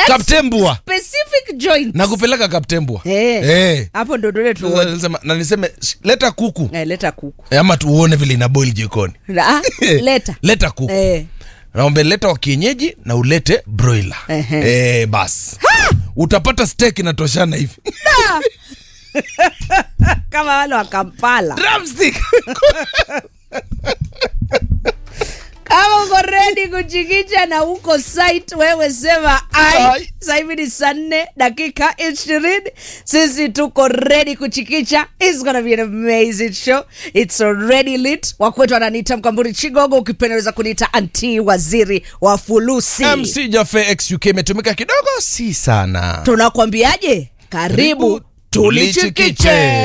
That's kaptembwa specific joint na kupeleka kaptembwa Eh. Eh. hapo ndo dole Sasa tuone nilisema- na niseme "Sh- leta kuku eh, leta kuku Eh, ama tuone vile ina boil jikoni ah, leta leta kuku eh. naombe leta wa kienyeji na ulete broiler Ehe. eh, bas utapata steak inatoshana hivi kama wale wa kampala drumstick kama uko redi kuchikicha na uko site wewe sema ai Ai. sasa hivi ni saa nne dakika ishirini sisi tuko redi kuchikicha It's gonna be an amazing show it's already lit wakwetu ananiita mkamburi chigogo ukipendaweza kuniita anti waziri wa fulusi mc jafe xuk imetumika kidogo si sana tunakwambiaje karibu Karibu, tulichikiche. tulichikiche